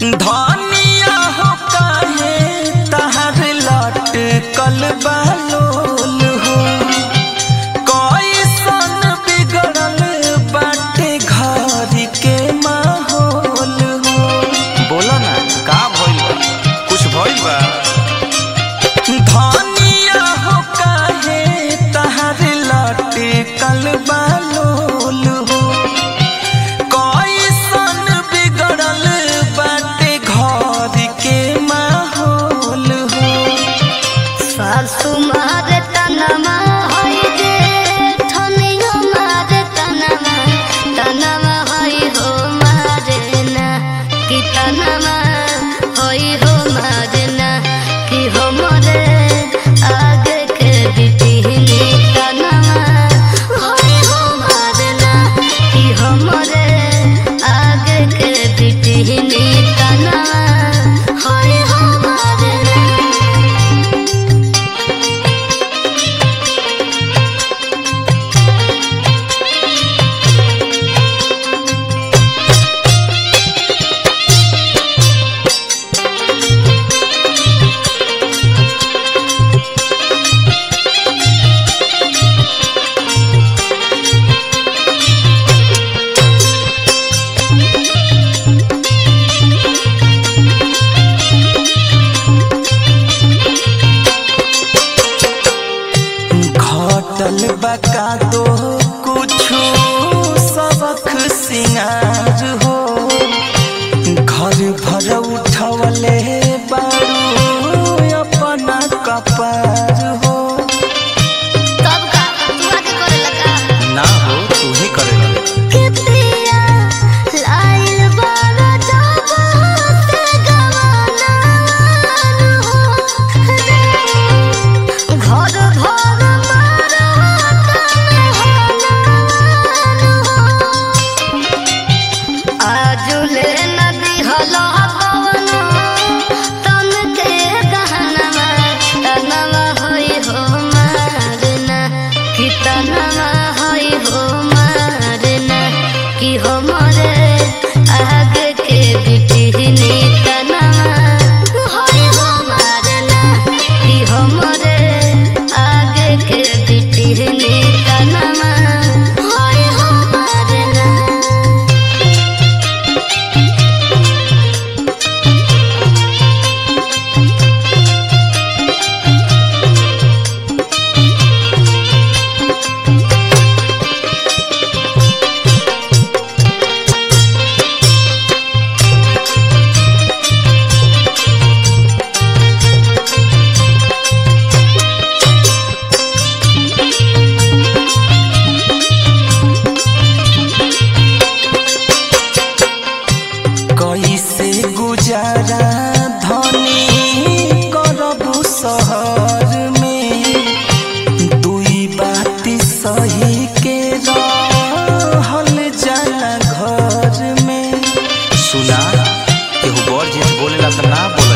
धनिया हो काहे तहर लटकल बालोल हो कैसन बिगड़ल बाटे घर के माहौल हो बोला ना का भइल बा कुछ भइल बा धनिया हो काहे तहर लटकल बालोल हो कैसन बिगड़ल बाटे घर के माहौल हो सासु मारे तनमा होई जे ठनियो मारे तनमा तनमा होई हो मारे ना कि तनमा होई हो मारे ना कि हो मोरे आगे के बिटिहनी तनमा होई हो मारे ना कि हो मोरे आगे के बिटिहनी तनमा होई हो मारे ना घटल बका दो कुछु सबक सिंगार हो घर भर उठवले बारू अपना कपार हो तब का तू आके करे लगा ना हो तू ही करे लगे के पिया लाइल बारा जब से गवाना हो घर भर मारा तने हो आजुले नदी हलो पवन तन के गहनवा तनवा होई हो मारना कि तनवा होई हो मारना कि हो मोरे आगे के बिटिहनी तनवा होई हो मारना कि हो मोरे आगे के बिटिहनी तनवा होई हो मारना कैसे गुजारा धनी करबू शहर में दुई बात सही के रहल जाला घर में सुना केहू बड़ जेठ बोलेला त ना बोल